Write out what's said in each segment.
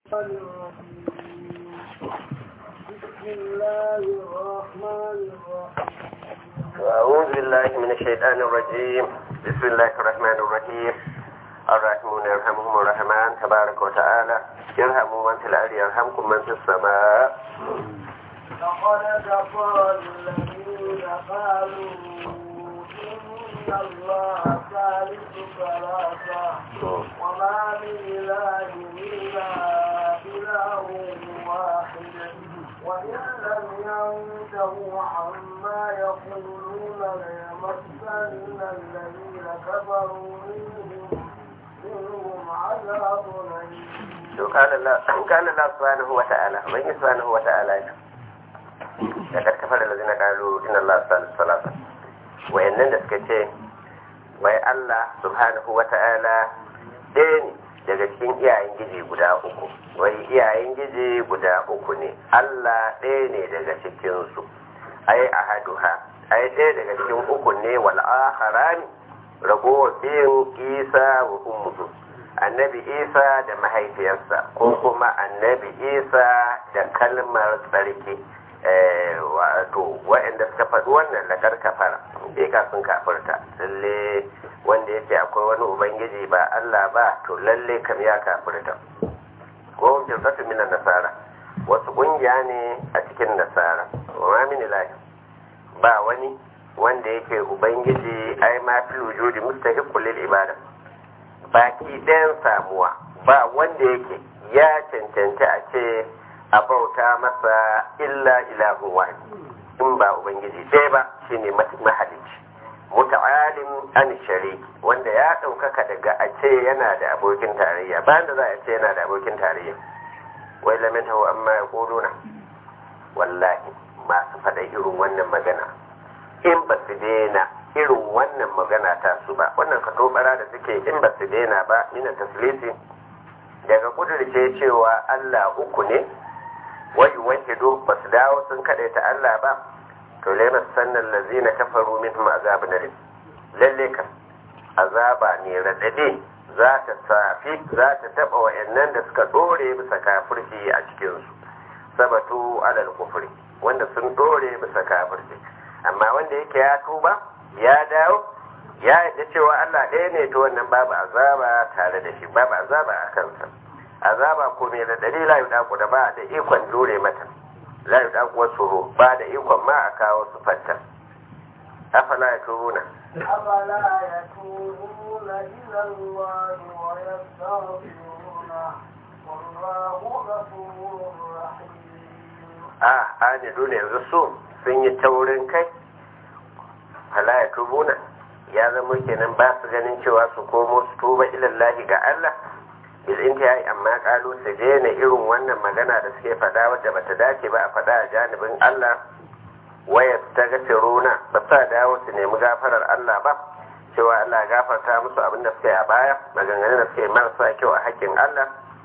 بسم الله الرحمن الرحيم أعوذ بالله من الشيطان الرجيم بسم الله الرحمن الرحيم الراحمون يرحمهم الرحمن تبارك وتعالى يرحموا من في الأرض يرحمكم من في السماء لقد كفر الذين قالوا إن الله ثالث ثلاثة وما من إله إلا إله واحد وإن لم ينتهوا عما يقولون ليمسن الذين كفروا منهم منهم عذاب أليم قال الله قال الله سبحانه وتعالى من سبحانه وتعالى لقد كفر الذين قالوا إن الله ثالث ثلاثة wayannan da suka ce wai Allah subhanahu wa ta'ala ɗaya ne daga cikin iyayen giji guda uku wai iyayen giji guda uku ne Allah ɗaya ne daga cikinsu ai ahaduha ai ɗaya daga cikin uku ne wal akharani ragowar biyun isa wa ummuhu annabi isa da mahaifiyarsa ko kuma annabi isa da kalmar tsarki wato waɗanda suka faɗi wannan lagar kafara bai ka sun kafirta lalle wanda yake akwai wani ubangiji ba Allah ba to lalle kam ya kafirta ko jirgatu minan nasara wasu ƙungiya ne a cikin nasara wa min ilahi ba wani wanda yake ubangiji ai ma fil wujudi mustahiqqul lil ibada baki ɗayan samuwa ba wanda yake ya cancanci a ce a bauta masa illa ilahun wahid in ba ubangiji ɗaya ba shine mahalicci muta'alim an shariki wanda ya ɗaukaka daga a ce yana da abokin tarayya bayan da za a ce yana da abokin tarayya wai lamentahu amma ya ƙuduna wallahi masu faɗa irin wannan magana in ba su daina irin wannan magana ta su ba wannan katobara da suke in ba su daina ba mina taslisi daga kudurce cewa Allah uku ne wai wahidu ba su dawo sun ta Allah ba to lema sannan lazina kafaru minhum azab narim lalle ka azaba ne radade za ta safi za ta taba wayannan da suka dore bisa kafirci a cikin su sabatu alal kufri wanda sun dore bisa kafirci amma wanda yake ya tuba ya dawo ya yadda cewa Allah ɗaya ne to wannan babu azaba tare da shi babu azaba a kansa azaba ko mai da dari la yudaku da ba da ikon dore mata la yudaku wasu ba da ikon ma a kawo su fatta afala ya turuna أفلا يتوبون إلى الله ويستغفرونه والله غفور رحيم a ani dole yanzu su sun yi taurin kai fala ya tubuna ya zama kenan ba su ganin cewa su komo su tuba ilallahi ga Allah bil intihai amma kalu su daina irin wannan magana da suke faɗa wadda bata dace ba a faɗa a janibin Allah waya ta gafiruna ba sa dawo su nemi gafarar Allah ba cewa Allah gafarta musu abin da suka yi a baya maganganun da suka yi marasa kyau a hakkin Allah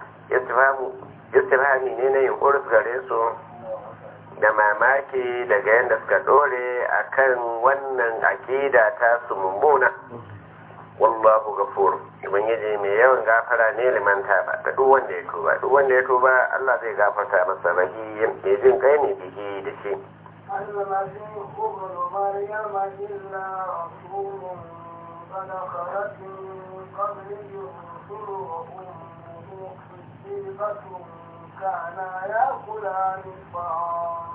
istifhami ne na yunkurin gare su da mamaki daga yadda suka dore a kan wannan akida ta su mummuna wallahu gafur ubangiji mai yawan gafara ne limanta ba ga duk wanda ya tuba duk wanda ya tuba Allah zai gafarta masa rahiyin mai jin kai ne bihi da shi المسيح ابن مريم إلا رسول قد خلت من قبله الرسل وأمه صديقة كانا يأكلان الطعام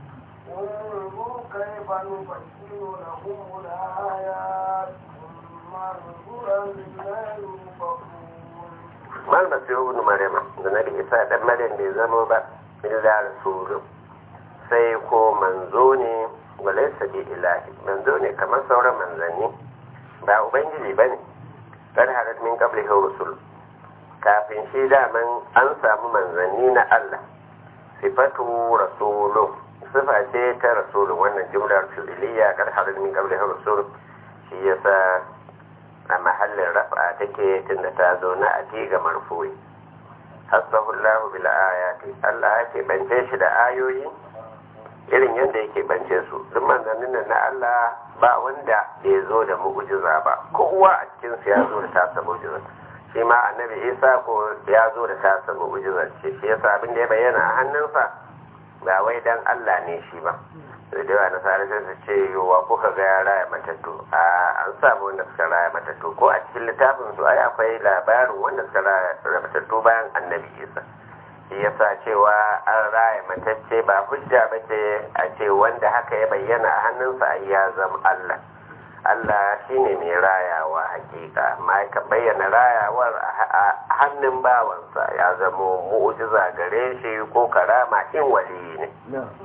انظر كيف نبين لهم الآيات ثم انظر أنا يوفقون mal masihu ibn maryama da nabi isa dan maryam bai zama ba illa rasulun sai ko manzo ne walaysa bi ilahi manzo ne kamar sauran manzanni ba ubangiji bane kad hadat min qablihi rusul kafin shi daman an samu manzanni na Allah sifatu rasulun sifa ce ta rasulun wannan jumlar fi'iliya kad hadat min qablihi rusul shi yasa a mahallin rafa take tunda ta zo na ati ga marfu'i hasbahullahu bil ayati Allah ya ke bance shi da ayoyi irin yadda yake bance su duk manzannin nan na Allah ba wanda bai zo da mu'jiza ba kowa a cikin su ya zo da tasa mu'jiza shi ma annabi isa ko ya zo da tasa mu'ujizar ce shi yasa abin da ya bayyana a hannunsa ba wai dan Allah ne shi ba da yawa na sare sai su ce yowa kuka ga ya raya matattu a an samu wanda suka raya matattu ko a cikin littafin su ai akwai labarin wanda suka raya matattu bayan annabi isa shi yasa cewa an raya matacce ba hujja ba ce a ce wanda haka ya bayyana a hannunsa ai ya zama Allah Allah shine mai rayawa hakika ma ka bayyana rayawar a hannun bawansa ya zama mu'ujiza gare shi ko karama in wali ne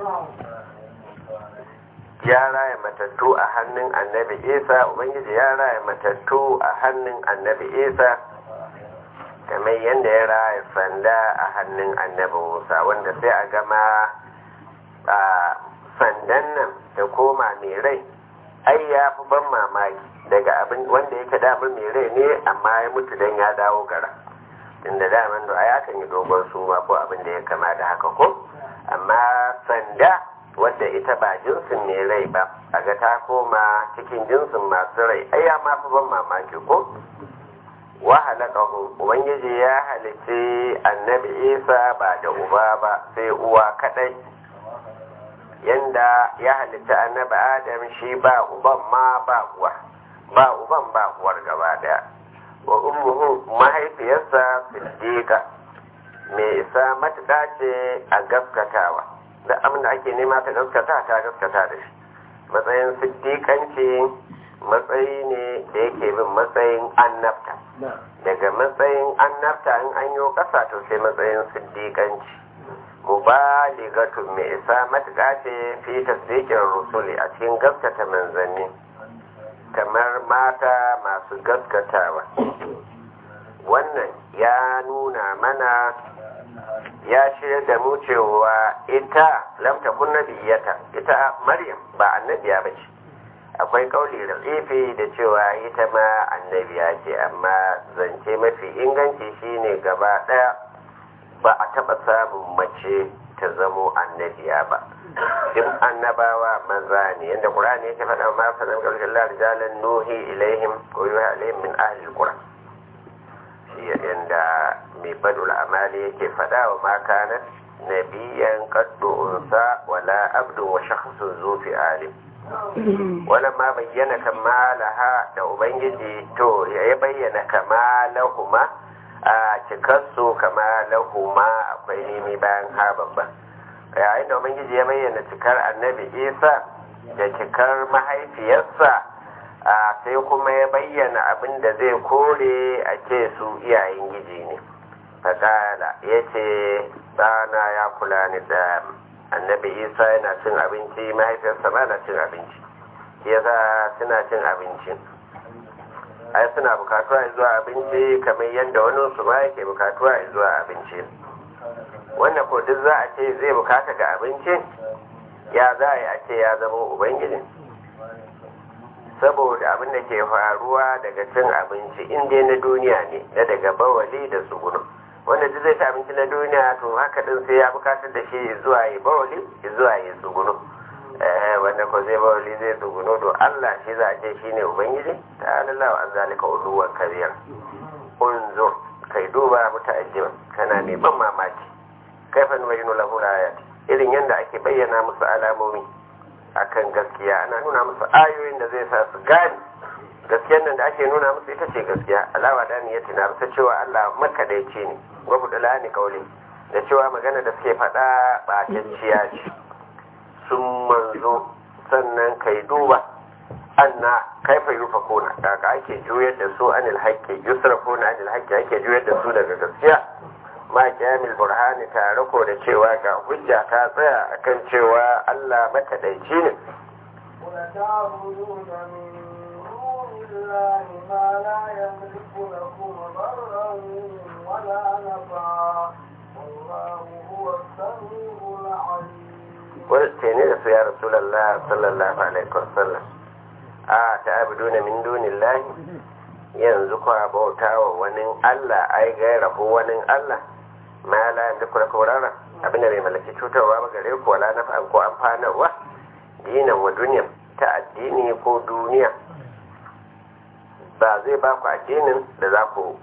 ya raya matattu a hannun annabi isa ubangiji ya raya matattu a hannun annabi isa kamar yadda ya raya sanda a hannun annabi musa wanda sai a gama a sandan nan da koma mai rai ai ya fi ban mamaki daga abin wanda yake damar mai rai ne amma ya mutu don ya dawo gara inda daman da ya kan yi dogon suma ko abin da ya kama da haka ko amma sanda wadda ita ba jinsin mai rai ba a ga ta koma cikin jinsin masu rai ai ya ma fi ban mamaki ko wa halakahu ubangiji ya halitti annabi isa ba da uba ba sai uwa kadai yanda ya halitta annabi adam shi ba uban ma ba uwa ba uban ba uwar gaba daya wa ummuhu mahaifiyarsa siddiqa mai isa matuƙa ce a gaskatawa da abin da ake nema ta gaskata ta gaskata da shi matsayin siddiƙanci matsayi ne da yake bin matsayin annabta daga matsayin annabta in an yi ƙasa to sai matsayin siddiƙanci mubaligatun mai isa matuƙa ce fi tasdiqin rusuli a cikin gaskata manzanni kamar mata masu gaskatawa wannan ya nuna mana ya shirya da mu cewa ita lamta kun nabiyata ita maryam ba annabiya ba ce akwai kauli da tsifi da cewa ita ma annabiya ce amma zance mafi inganci shine gaba ɗaya ba a taɓa samun mace ta zamo annabiya ba duk annabawa maza ne yadda ƙur'ani yake faɗa ma fa zan ƙarshen larijalan nuhi ilaihim ko yi alaihim min ahli ƙura shi yadda mai badul amali yake faɗa wa ma kana nabiyan qaddu unsa wala abdu wa shakhsun zufi alim wannan ma bayyana kamalaha da ubangiji to ya bayyana kamalahuma a cikarsu kama lahuma akwai nemi bayan ha babba yayin da ubangiji ya bayyana cikar annabi isa da cikar mahaifiyarsa a sai kuma ya bayyana abin da zai kore a ce su iyayen giji ne fakala ya ce ɗana ya kula ni da annabi isa yana cin abinci mahaifiyarsa ba na cin abinci yasa suna cin abinci ai suna bukatuwa zuwa abinci kamar yadda wani su ma yake bukatuwa zuwa abinci wanda ko duk za a ce zai bukata ga abinci ya za a yi a ce ya zama ubangiji saboda abin da ke faruwa daga cin abinci inda na duniya ne da daga bawali da tsugunu wanda duk zai ci abinci na duniya to haka din sai ya bukatar da shi zuwa yi bawali zuwa yi tsugunu wanda ko zai bawali zai tsugunu to Allah shi za a ce shi ne Ubangiji ta Allah an zalika uluwar kabiyar unzur kai duba muta'ajjima kana mai ban mamaki kaifa nubayyinu lahu ayat irin yadda ake bayyana musu alamomi akan gaskiya ana nuna musu ayoyin da zai sa su gane gaskiyar nan da ake nuna musu ita ce gaskiya alawa da ya tina ta cewa Allah makadaici ne wabu da ni kauli da cewa magana da suke faɗa ɓatacciya ce sun manzo sannan kai duba anna kaifa yufakuna daga ake juyar da su anil haqqi yusrafuna anil haqqi ake juyar da su daga gaskiya ma jamil burhani tare ko da cewa ga hujja ta tsaya akan cewa Allah makadaici ne وتعبدون من دون الله ما لا يملك لكم ضرا ولا نفعا والله هو السميع العليم قلت نفس يا رسول الله صلى الله عليه وسلم a ta'abuduna min dunillahi yanzu kwa bauta wa wani Allah ai gaira ko wani Allah ma la yamliku lakum rara abinda bai mallaki cutarwa ba gare ku wala nafa ko amfanarwa dinan wa duniya ta addini ko duniya ba zai ba ku addinin da za ku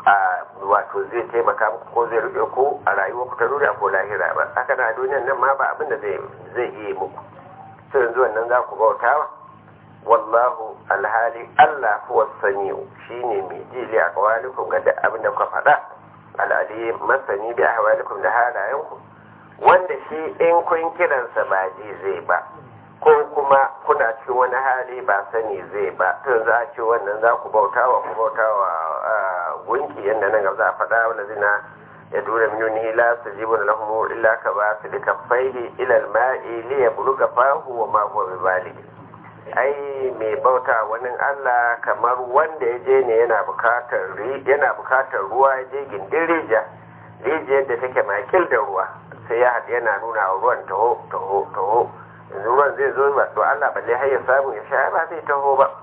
wato zai taimaka muku ko zai rike ku a rayuwar ku ta duniya ko lahira ba haka na duniyar nan ma ba abin da zai zai iya muku sai yanzu wannan za ku bautawa wallahu alhali Allah huwa sami'u shine mai ji li aqwalikum ga duk abin da kuka faɗa al'ali masani bi ahwalikum da halayenku wanda shi in kun kiransa ba ji zai ba ko kuma kuna cikin wani hali ba sani zai ba to za a ce wannan za ku bautawa ku bautawa gunki yadda nan gaba za a faɗa wanda zina ya dura min yunihi la tajibun lahum illa ka ba su dika faihi ila al-ma'i li yabluga fahu wa ma huwa bibaligh ai mai bauta wani Allah kamar wanda ya je ne yana bukatar yana bukatar ruwa ya je gindin rija rijiyar da take makil da ruwa sai ya haɗu yana nuna wa ruwan taho taho taho yanzu ruwan zai zo ba to Allah balle har ya samu ya sha ba zai taho ba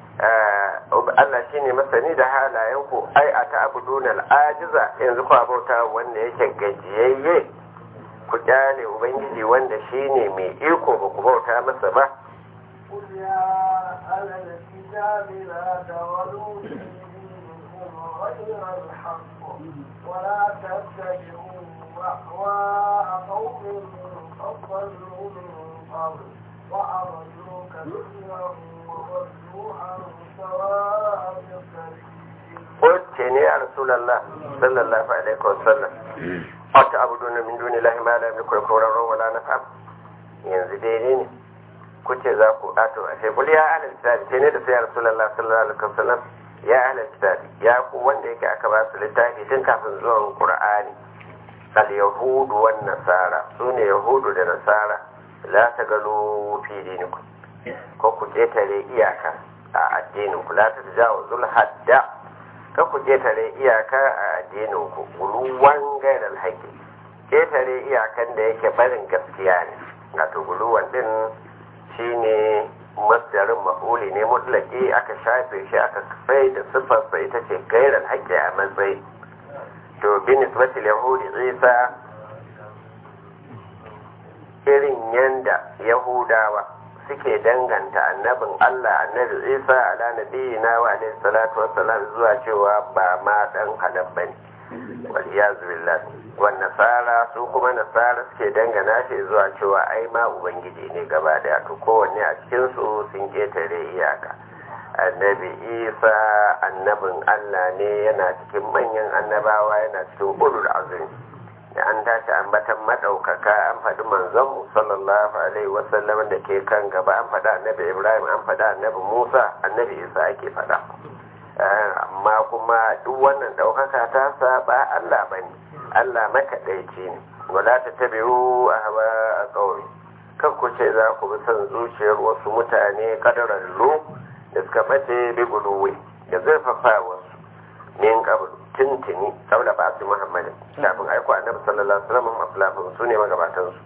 Allah shine masani da halayen ku ai a ta abudun al'ajiza yanzu ku bauta wanda yake gajiyayye ku kyale ubangiji wanda shine mai iko ba ku bauta masa ba قل يا أهل الكتاب لا تغلوا في دينكم غير الحق ولا تتبعوا أهواء قوم قد ضلوا من قبل وأضلوا كثيرا وضلوا عن سواء السبيل قلت يا رسول الله صلى الله عليه وسلم أتعبدون من دون الله ما لا يملك لكم ضرا ولا نفعا yanzu daidai ne kuce za ku ato a shekul ya ahlal kitabi sai ne da sai rasulullah sallallahu alaihi wasallam ya ahlal kitabi ya ku wanda yake aka ba su littafi tun kafin zuwan qur'ani al yahudu wan nasara sune yahudu da nasara la tagalu fi dinikum ko ku ketare iyaka a addinin ku la tajawuzul hadda ka ku ketare iyaka a addinin ku guluwan gairal haqqi ketare iyakan da yake barin gaskiya ne wato guluwan din shine masdarin mafuli ne mutlaki aka shafe shi aka kai da sifarsa ita ce gairar haƙƙi a matsayi to bi nisbatil yahudi isa irin yanda yahudawa suke danganta annabin allah annabi isa ala nabiyina wa alaihi salatu wassalam zuwa cewa ba ma dan halal bane wal iyazu billah wan nasara su kuma nasara suke dangana shi zuwa cewa ai ma ubangiji ne gaba daya to kowanne a cikin su sun ketare iyaka annabi isa annabin allah ne yana cikin manyan annabawa yana cikin ulul azumi da an tashi ambatan madaukaka an faɗi manzon sallallahu alaihi wasallam da ke kan gaba an faɗa annabi ibrahim an faɗa annabi musa annabi isa ake faɗa amma kuma duk wannan ɗaukaka ta saba Allah bane Allah makaɗaici ne wala ta tabi'u ahwa a ƙauri kan ku ce za ku bi son zuciyar wasu mutane kadarallo da suka bace bi guluwi da zurfafa wasu min qabl tuntuni saboda ba su muhammadin kafin aiko annabi sallallahu alaihi wasallam aflafin su ne magabatan su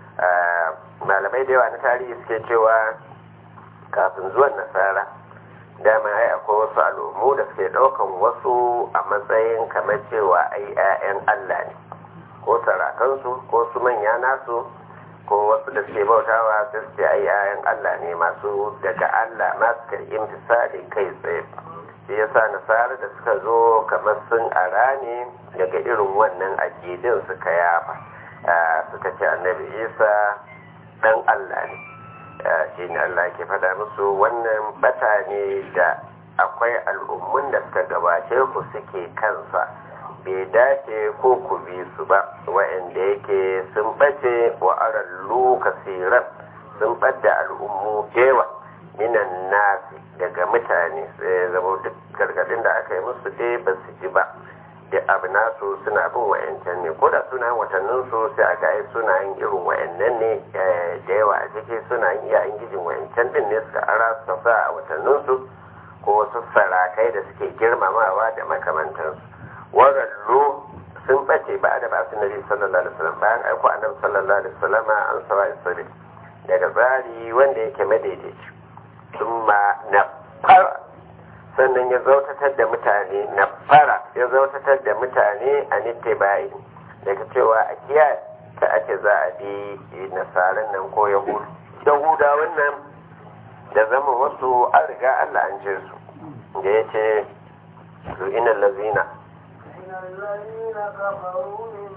malamai da yawa na tarihi suke cewa kafin zuwan nasara dama ai akwai wasu al'ummu da suke ɗaukan wasu a matsayin kamar cewa ai 'ya'yan Allah ne ko sarakansu ko su manya nasu ko wasu da suke bautawa su ce ai 'ya'yan Allah ne masu daga Allah masu karɓin fisali kai tsaye shi yasa nasara da suka zo kamar sun ara ne daga irin wannan aƙidin suka yafa suka ce annabi isa dan Allah ne shi ne Allah ke faɗa musu wannan bata ne da akwai al'ummun da suka gabace ku suke kansa bai dace ko ku bi su ba wa'anda yake sun bace wa arallu kasiran sun ɓadda al'ummu yawa minan nasi daga mutane sai zama duk gargadin da aka yi musu dai ba su ji ba da abu nasu suna bin wa'yancan ne ko da suna watannin su sai a gaya suna yin irin wa'yannan ne da yawa a ciki suna yin iya gijin wa'yancan din ne suka ara suka sa a watannin su ko wasu sarakai da suke girmamawa da makamantansu warallo sun bace ba da basu nabi sallallahu alaihi wasallam bayan aiko annabi sallallahu alaihi wasallam an sawa isabi daga tsari wanda yake madaidaici summa na fara sannan ya zautatar da mutane na fara ya zautatar da mutane a nitte bayi daga cewa a kiyaye ta ake za a bi nasarar nan ko yahudu yahuda wannan da zama wasu an riga allah an ce su da ya ce su ina lazina الذين كفروا من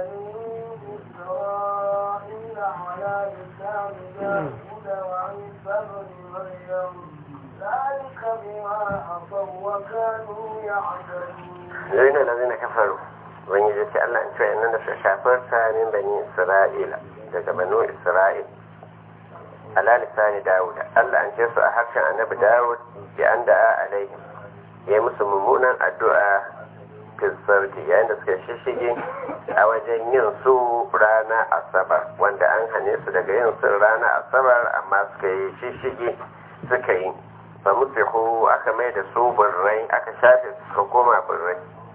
بني إسرائيل على لسان داود وعيسى بن مريم ذلك بما عصوا وكانوا يعتدون zai da lazina kafaru wani ya ce Allah an ce nan da suka shafar min bani Isra'ila daga banu Isra'il ala lisani Dawud Allah an ce su a harshen annabi Dawud ya an da'a alaihim ya yi musu mummunan addu'a fisarti yayin da suka shishige a wajen yin su rana asabar wanda an hane su daga yin su rana asabar amma suka yi shishige suka yi fa musihu aka mai da su birrai aka shafe su suka koma birrai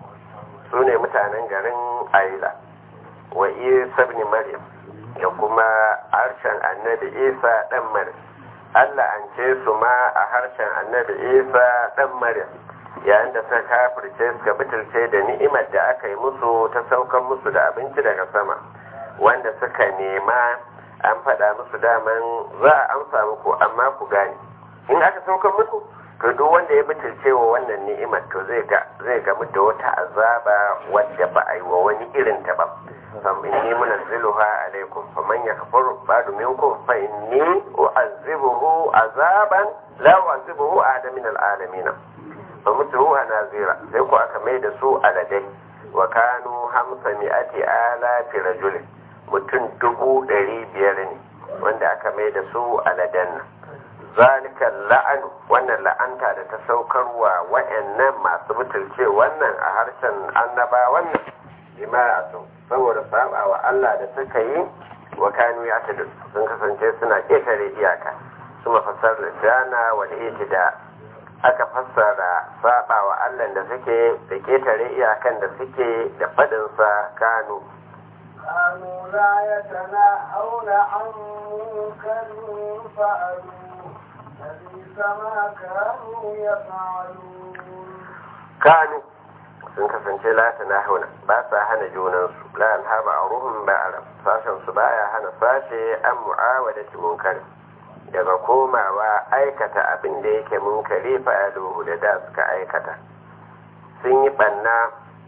su ne mutanen garin aila wa isa ibn maryam da kuma harshen annabi isa dan maryam Allah an ce su ma a harshen annabi isa dan maryam yayin da suka kafirce suka bitirce da ni'imar da aka yi musu ta saukan musu da abinci daga sama wanda suka nema an faɗa musu daman za a amsa muku amma ku gane in aka saukan muku to duk wanda ya bitirce wa wannan ni'imar to zai ga zai gamu da wata azaba wadda ba a yi wa wani irin ta ba fam inni munazziluha alaikum faman yakfur ba'du minkum fa inni u'azzibuhu azaban la u'azzibuhu ahada min al'alamin fa mutuhu nazira sai ku aka mai da su aladai wa kanu hamsa mi'ati alafi rajulin mutum dubu ɗari biyar ne wanda aka mai da su aladan nan zalika la'anu wannan la'anta da ta saukarwa wa'annan masu butulce wannan a harshen annaba wannan bima su saboda saba wa Allah da suka yi wa kanu ya ta sun kasance suna ƙetare iyaka su mafassar da jana wa da aka fassara saba wa Allah da suke da ƙetare iyakan da suke da faɗinsa kanu كانوا لا يتناهون عن منكر فعلوه لبئس ما كانوا يفعلون kanu sun kasance la ta nahuna ba sa hana junansu la alhaba a ruhun ba a sashen su baya hana sashe an mu'awadati munkar daga komawa aikata abin da yake munkari fa'aluhu da da suka aikata sun yi banna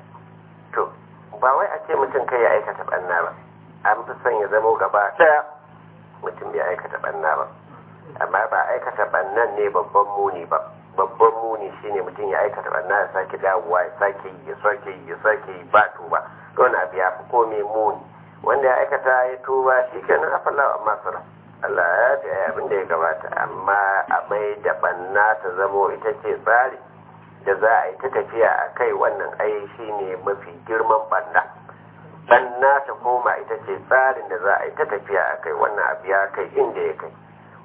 to ba wai a ce mutum kai ya aikata banna ba an fi son ya zama gaba ɗaya mutum bai aikata banna ba amma ba aikata bannan ne babban muni ba babban muni shine mutum ya aikata banna ya sake dawowa ya sake yi ya sake yi ya sake yi ba tuba don abu ya fi komai muni wanda ya aikata ya tuba shi kenan afallah amma sara Allah ya fi abin da ya gabata amma a mai da banna ta zamo ita ce tsari da za a yi ta tafiya a kai wannan ai shi ne mafi girman banna banna ta koma ita ce tsarin da za a yi ta tafiya a kai wannan abu ya kai inda ya kai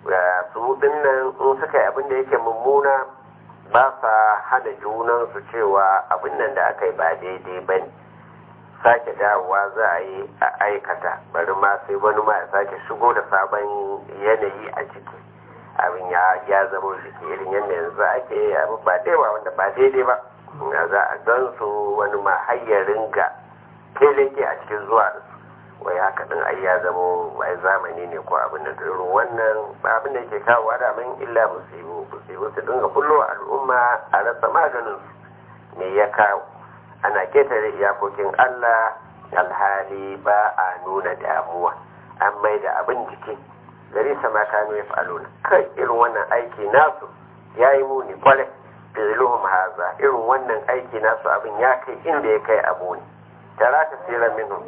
su dinnan in suka yi abin da yake mummuna ba sa hana junansu cewa abin nan da aka yi ba daidai ba ne sake dawowa za a yi a aikata bari ma sai wani ma ya sake shigo da sabon yanayi a ciki abin ya zama jiki irin yadda yanzu ake abu ba daiwa wanda ba daidai ba na za a gan su wani ma hayyarin ga keleke a cikin zuwa da su wai haka din ai ya zama wai zamani ne ko abin da irin wannan ba abin da ke kawo da min illa musibu musibu su dinga kullo al'umma a rasa maganin su me ya kawo ana ketare iyakokin Allah alhali ba a nuna damuwa an mai da abin jiki gari sama kanu ya fa'aluna kai irin wannan aiki nasu ya yi muni kwarai filuhum haza irin wannan aiki nasu abin ya kai inda ya kai abu ne tara ka sira minhum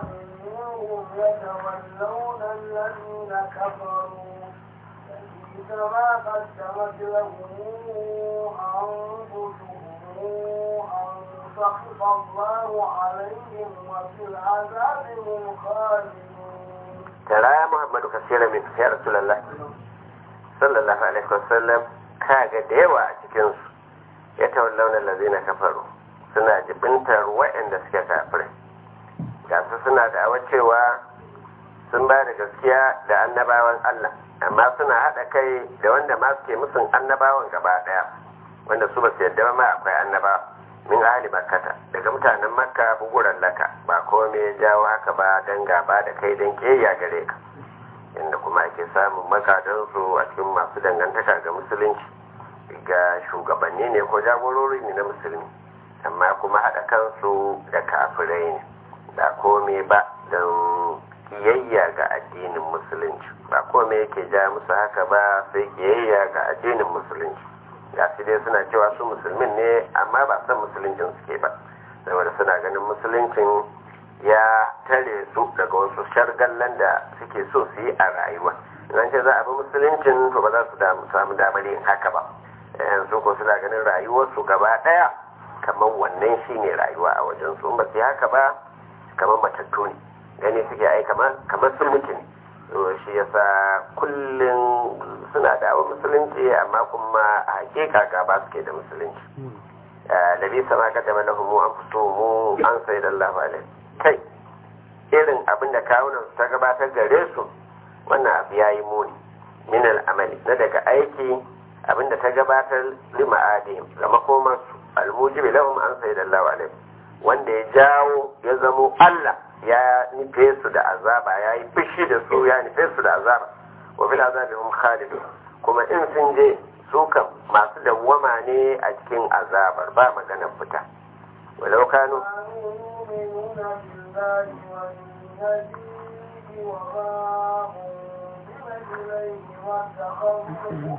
منهم يتولون الذين كفروا لبئس ما قدمت لهم أنفسهم أن سخط الله عليهم وفي العذاب هم خالدون tara ya muhammadu kasira min ya rasulallah sallallahu alaihi wasallam kaga da yawa a cikinsu ya tawallauna lazina kafaru suna jibintar waɗanda suke kafirai ga su suna da cewa sun ba da gaskiya da annabawan Allah amma suna haɗa kai da wanda ma suke musun annabawan gaba ɗaya wanda su ba su yadda ma akwai annaba min ahli makkata daga mutanen makka buguran laka ba komai ya jawo haka ba dan gaba da kai dan keya gare ka inda kuma ake samun makadansu a cikin masu dangantaka ga musulunci ga shugabanni ne ko jagorori ne na musulmi amma kuma haɗa kansu da kafirai ne ba kome ba don kiyayya ga addinin musulunci ba kome yake ja musu haka ba sai kiyayya ga addinin musulunci ga su dai suna cewa su musulmin ne amma ba san musuluncin suke ba saboda suna ganin musuluncin ya tare su daga wasu shargallan da suke so su yi a rayuwa idan ce za a bi musuluncin to ba za su samu damar yin haka ba yanzu ko suna ganin rayuwarsu gaba ɗaya kamar wannan shine rayuwa a wajen su ba su yi haka ba kamar matattu ne gani suke ai kamar sun mutu ne shi yasa kullum suna da awon musulunci amma kuma a hakika gaba suke da musulunci labi sama ka dama lahumu an fito mu an sai da Allah alai kai irin abin da kawunan su ta gabatar gare su wannan abu yayi muni min al'amali na daga aiki abin da ta gabatar lima adihim ga makomarsu almujibi lahum an sai da Allah alai wanda ya jawo ya zamo Allah ya nufe su da azaba ya yi fushi da su ya nufe su da azaba wa bil azabi hum khalidun kuma in sun je su kan masu dawwama ne a cikin azabar ba maganar fita walau kanu يؤمنون بالله والنبي وما أنزل إليه واتخذوا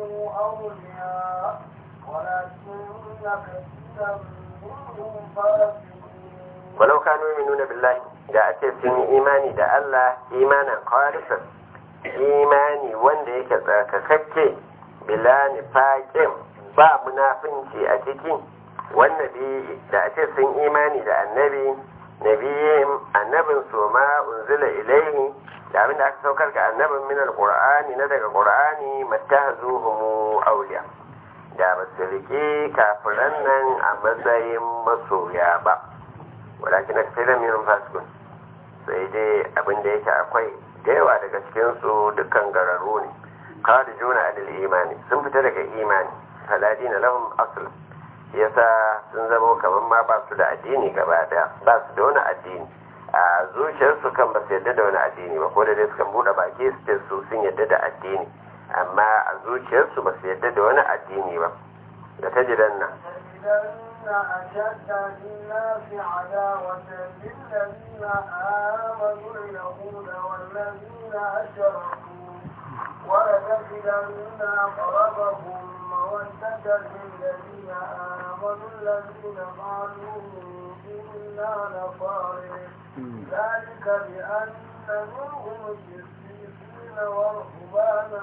أولياء ولكن كثيرا منهم فاسقون walau kanu yu'minuna billahi da a ce sun yi imani da Allah imanan khalisan imani wanda yake tsarkakakke bila nifaqin ba munafinci a ciki wannabi da a ce sun imani da annabi nabiyin annabin su ma unzila ilaihi da abinda aka saukar ga annabin min alqur'ani na daga qur'ani mattahazuhum awliya da ba su riƙe kafiran nan a matsayin masoya ba walakin na sai da mirin fasikun sai dai abin da yake akwai da yawa daga cikinsu dukkan gararru ne kawai da juna adil imani sun fita daga imani haladi na lahum asl yasa sun zama kamar ma ba su da addini gaba daya ba su da wani addini a zuciyarsu kan ba su yadda da wani addini ba ko da dai sukan buɗe baki su ce su sun yadda da addini amma a zuciyarsu ba su yadda da wani addini ba da ta jidan nan لتجدن أشد الناس عداوة للذين آمنوا اليهود والذين أشركوا ولتجدن أقربهم مودة للذين آمنوا الذين قالوا إنا نصارى ذلك بأن منهم قسيسين ورهبانا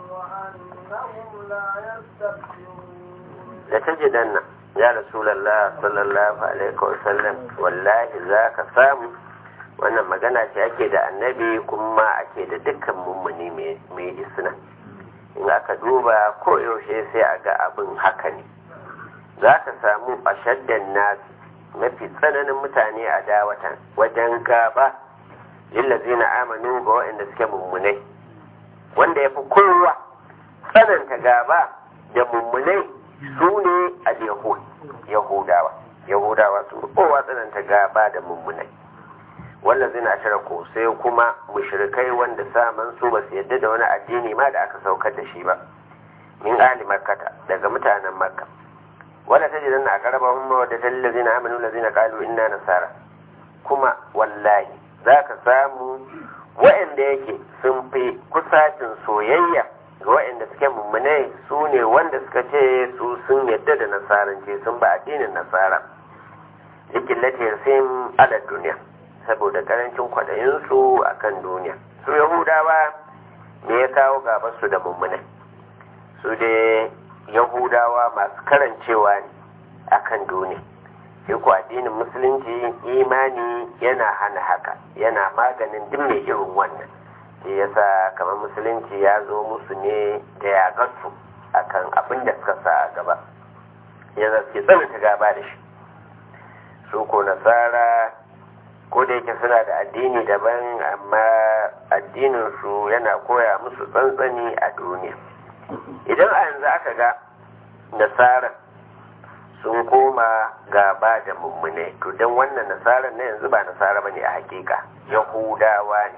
وأنهم لا يستكبرون da ta jidan nan ya rasulallah sallallahu alaihi wasallam wallahi za ka samu wannan magana ce ake da annabi kuma ake da dukkan mummuni mai isna in aka duba ko yaushe sai a ga abin haka ne za ka samu a shaddan nasi mafi tsananin mutane a dawatan wajen gaba lillazina amanu ga waɗanda suke mummunai wanda ya fi kowa tsananta gaba da mummunai su ne al-yahud yahudawa yahudawa su kowa tsananta gaba da mummunai wanda zina shirku sai kuma mushrikai wanda saman su ba su yadda da wani addini ma da aka saukar da shi ba min ali makkata daga mutanen makka wala tajidanna aqrabahum mawaddatan allazina amanu allazina qalu inna nasara kuma wallahi zaka samu wa'anda yake sun fi kusacin soyayya ga waɗanda suke mummunai su ne wanda suka ce su sun yadda da nasaranci sun ba addinin nasara yakin latiyar sin ala duniya saboda karancin kwaɗayinsu a kan duniya su yahudawa me ya kawo gabansu da mummunai su dai yahudawa masu karancewa ne a kan duniya shi ku addinin musulunci imani yana hana haka yana maganin duk mai irin wannan shi yasa kamar musulunci ya zo musu ne da yagarsu akan abin da suka sa a gaba ya suke tsananta gaba da shi su ko nasara ko da yake suna da addini daban amma addininsu yana koya musu tsantsani a duniya idan a yanzu aka ga nasara sun koma gaba da mummune to don wannan nasara na yanzu ba nasara bane a hakika yahudawa ne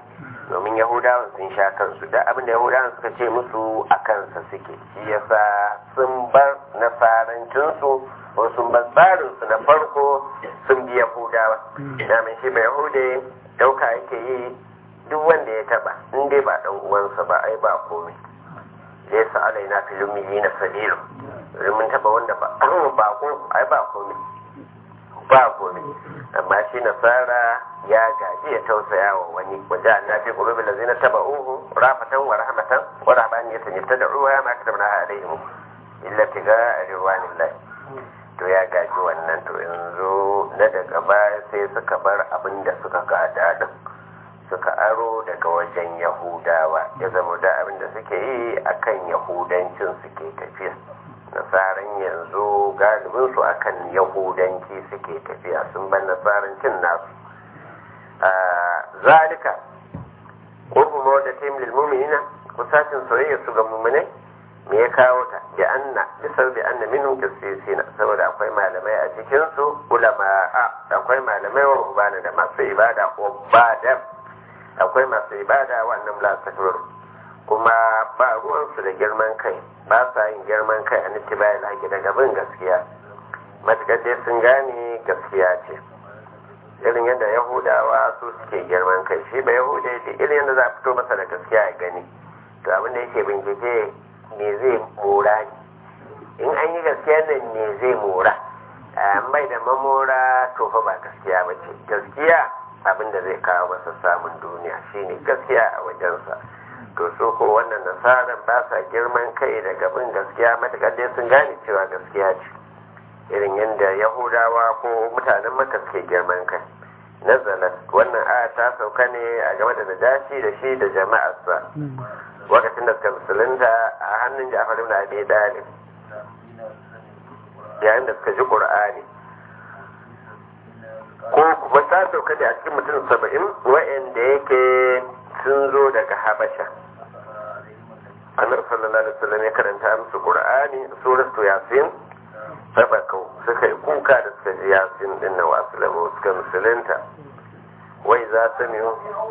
domin yahudawan sun sha kansu da abin da yahudawan suka ce musu a kansa suke shi yasa sun bar nasarancinsu ko sun bar tsarinsu na farko sun bi yahudawa damin shi mai yahude dauka yake yi duk wanda ya taba in dai ba dan uwansa ba ai ba komai laysa alaina fil ummiyina sabilu mun taba wanda ba ba ko ai ba komai ba komai amma shi nasara ya gaji ya tausaya wa wani wajen an fi qulubi allazina tabauhu rafatan wa rahmatan wa rahbaniyatan yabtada'uha ma katabna alaihim illa tiga ridwanillah to ya gaji wannan to yanzu na daga baya sai suka bar abin da suka gada din suka aro daga wajen yahudawa ya zama da abin da suke yi akan yahudancin suke tafiya nasaran yanzu galibinsu akan yahudanci suke tafiya sun ban nasarancin nasu zalika ƙurbu da tim lil mu'minina kusacin soyayya su ga mu'minai me ya kawo ta bi anna bisar bi anna minhum qissisina saboda akwai malamai a cikin su ulama akwai malamai wa ubana da masu ibada ubada akwai masu ibada wannan la takfuru kuma ba ruwansu da girman kai ba sa yin girman kai a niti bayan haƙi daga bin gaskiya matuƙar dai sun gane gaskiya ce irin yadda yahudawa su suke girman kai shi ba yahuda ce irin yadda za a fito masa da gaskiya ya gani to abin da yake bincike me zai mora ne in an yi gaskiya nan me zai mora mai da mamora to fa ba gaskiya ba ce gaskiya abin da zai kawo masa samun duniya shine gaskiya a wajensa to so ko wannan nasaran ba sa girman kai daga bin gaskiya matuƙar dai sun gane cewa gaskiya ce irin yadda yahudawa ko mutanen maka suke girman kai nazalat wannan aya ta sauka ne a game da najashi da shi da jama'arsa lokacin da suka musulunta a hannun ja'far ibn abi dalib yayin da suka ji qur'ani ko kuma ta sauka da a cikin mutum saba'in wa'anda yake sun zo daga habasha annabi sallallahu alaihi wasallam ya karanta musu qur'ani suratu yasin sabakau suka yi kuka da suka ji yasin din na wasu lamo suka musulunta wai za ta miyo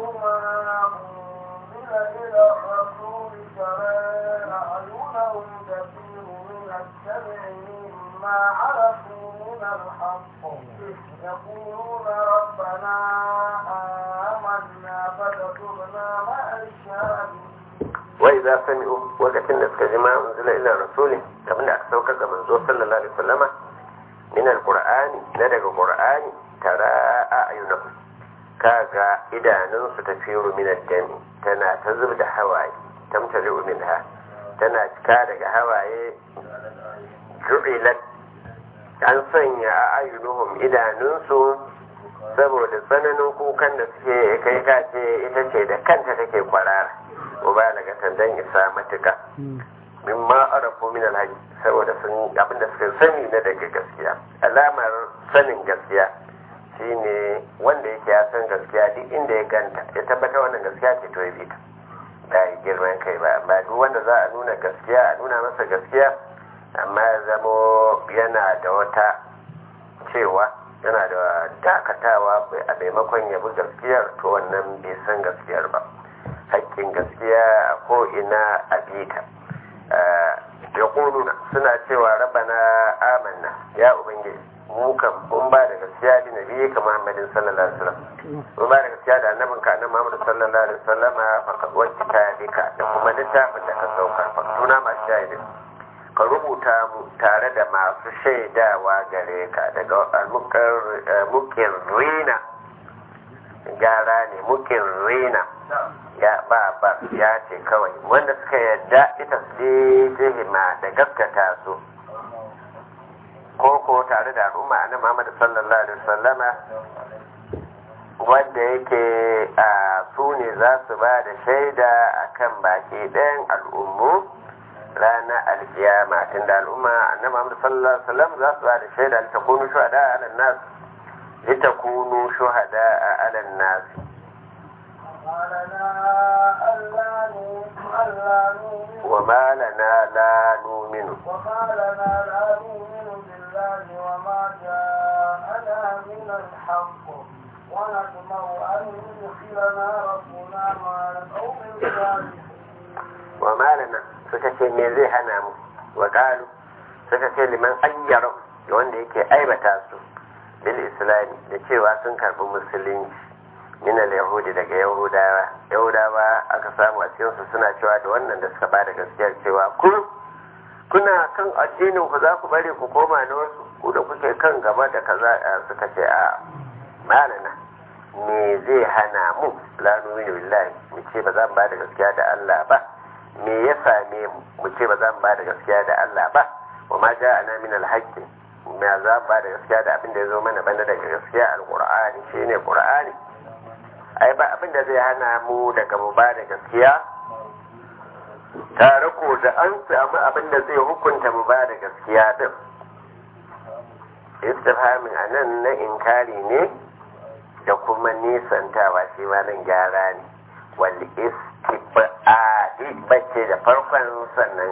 يقولون ربنا آمنا فاكتبنا مع الشاهدين wai za sami'u lokacin da suka ji ma unzila ila rasuli abinda aka saukar ga manzo sallallahu alaihi wasallama min alqur'ani na daga qur'ani tara a'yunahum kaga idanun su tafiru min ad-dami tana ta zub da hawaye tamtari minha tana cika daga hawaye ju'ilat an sanya a'yunuhum idanun su saboda tsananin kukan da suke kai kace ita ce da kanta take kwarara mubalagatan dan isa matuka min ma arafu min alhaji saboda sun abin da suka sani na daga gaskiya alamar sanin gaskiya shine wanda yake ya san gaskiya duk inda ya ganta ya tabbata wannan gaskiya ce to ya bi ta ba yi girman kai ba amma duk wanda za a nuna gaskiya a nuna masa gaskiya amma ya zamo yana da wata cewa yana da dakatawa a maimakon ya bi gaskiyar to wannan bai san gaskiyar ba haƙƙin gaskiya a ko'ina a bita ya ƙununa suna cewa rabana amanna ya ubangiji mu kan mun ba da gaskiya da nabi ka muhammadin sallallahu alaihi wasallam mun ba da gaskiya da annabin ka annabi muhammad sallallahu alaihi wasallam fa ka wacce ta bika da kuma littafin da ka saukar fa tuna ma shahidin ka rubuta mu tare da masu shaidawa gare ka daga mukin rina gara ne mukin rina ya ba ba ya ce kawai wanda suka yadda ita jihima da gaskata su koko tare da al'umma na Muhammad sallallahu alaihi wasallama wanda yake a su ne za su ba da shaida akan baki ɗayan al'ummu ranar alkiyama tunda al'umma annabi Muhammad sallallahu alaihi wasallam za su ba da shaida ta kunu shuhada ala nas litakunu shuhada ala nas وما لنا لا نؤمن وما لنا لا نؤمن بالله وما جاءنا من الحق ونطمع أن يدخلنا ربنا مع القوم الصالحين wa malana suka ce me zai hana mu wa qalu suka ce liman ayyara da wanda yake aibata su bil islami da cewa sun karbi musulunci min al yahudi daga yahudawa yahudawa aka samu a cikin su suna cewa da wannan da suka bada gaskiyar cewa ku kuna kan addinin ku za ku bari ku koma na wasu ku da kuke kan gaba da kaza a suka ce a malana me zai hana mu la nu'minu billahi mu ce ba za mu bada gaskiya da Allah ba me ya same mu mu ce ba za mu bada gaskiya da Allah ba wa ma ja'ana min al-haqqi me za mu bada gaskiya da abin da ya zo mana banda daga gaskiya al-qur'ani shine qur'ani ai ba abin da zai hana mu daga mu bada gaskiya tare ko da an samu abin da zai hukunta mu bada gaskiya din istifhamin anan na inkari ne da kuma nisantawa shi ma nan gyara ne wal istibadi bace da farkon sannan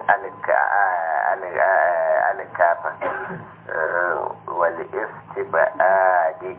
alikafa wal istibadi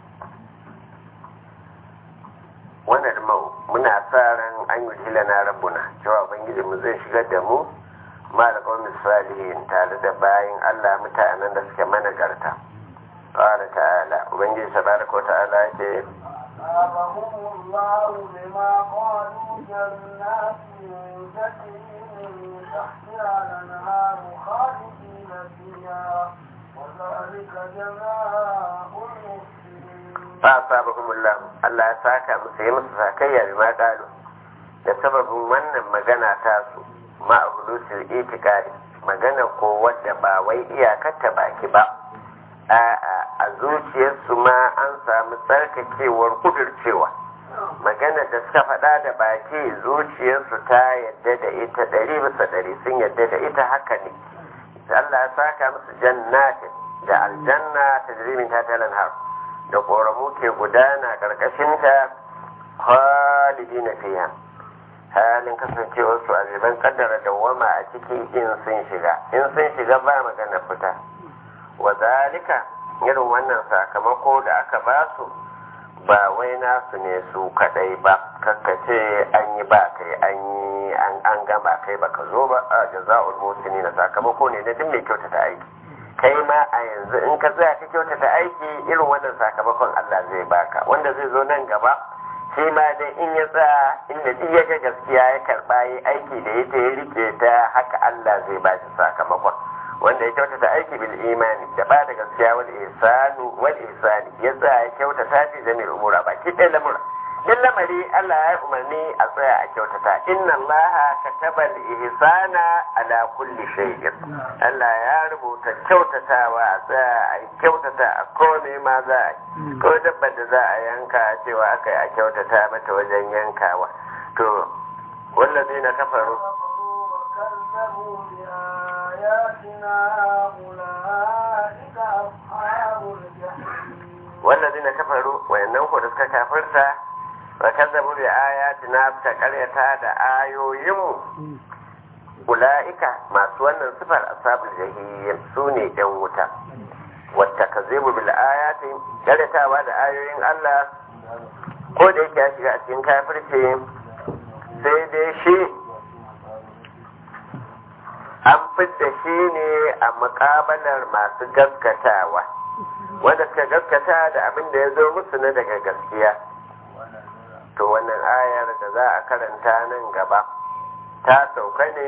wannan mau muna sa ran an yi hila na rabbuna cewa ubangiji mu zai shigar da mu ma da kawai misalihin tare da bayan allah mutanen da suke managarta قال تعالى وبنجي تبارك وتعالى يقول أصابهم الله بما قالوا جنات تجري من تحتها الأنهار خالدين فيها وذلك جزاء المحسنين فأصابهم الله الله ساكا مسيم ساكيا بما قالوا da sababin wannan magana tasu ma'abulusul itikadi magana ko wadda ba wai iyakarta baki ba a'a a zuciyarsu ma an samu tsarkakewar kudurcewa magana da suka faɗa da baki zuciyarsu ta yadda da ita ɗari bisa ɗari sun yadda da ita haka ne Allah ya saka musu jannatin da aljanna ta jirimin tatalan har da ƙoramu ke gudana ƙarƙashinta khalidi na fiya halin kasancewar su a ziban kaddara dawwama a ciki in sun shiga in sun shiga ba magana fita wa zalika irin wannan sakamako da aka ba su ba wai nasu ne su kadai ba kakkace an yi ba kai an yi an gama kai ba ka zo ba a jaza'ul musini na sakamako ne na duk mai kyautata aiki kai ma a yanzu in ka tsaya ka kyautata aiki irin wannan sakamakon Allah zai baka wanda zai zo nan gaba shi ma dai in ya tsaya inda duk ya ga gaskiya ya karba yi aiki da ita ya rike ta haka Allah zai ba shi sakamakon wanda ya kyautata aiki bil imani da ba da gaskiya wal ihsanu wal ihsani ya tsaya ya kyautata fi jami'ul umura baki ɗaya lamura duk lamari Allah ya umarni a tsaya a kyautata inna Allah kataba al ihsana ala kulli shay'in Allah ya rubuta kyautatawa a tsaya a kyautata a komai ma za a yi ko dabbar da za a yanka cewa aka yi a kyautata mata wajen yankawa to wallazina kafaru وكذبوا بآياتنا أولئك أصحاب الجحيم wallazina kafaru wayannan ko da suka kafirta wa kazzabu bi ayatina suka karyata da ayoyinmu ulaika masu wannan sifar ashabul jahim sune yan wuta wata kazibu bil ayati karyatawa da ayoyin Allah ko da yake ya shiga a cikin kafirci sai dai shi an fidda shi ne a muƙabalar masu gaskatawa wanda suka gaskata da abin da ya zo musu na daga gaskiya to wannan ayar da za a karanta nan gaba ta sauka ne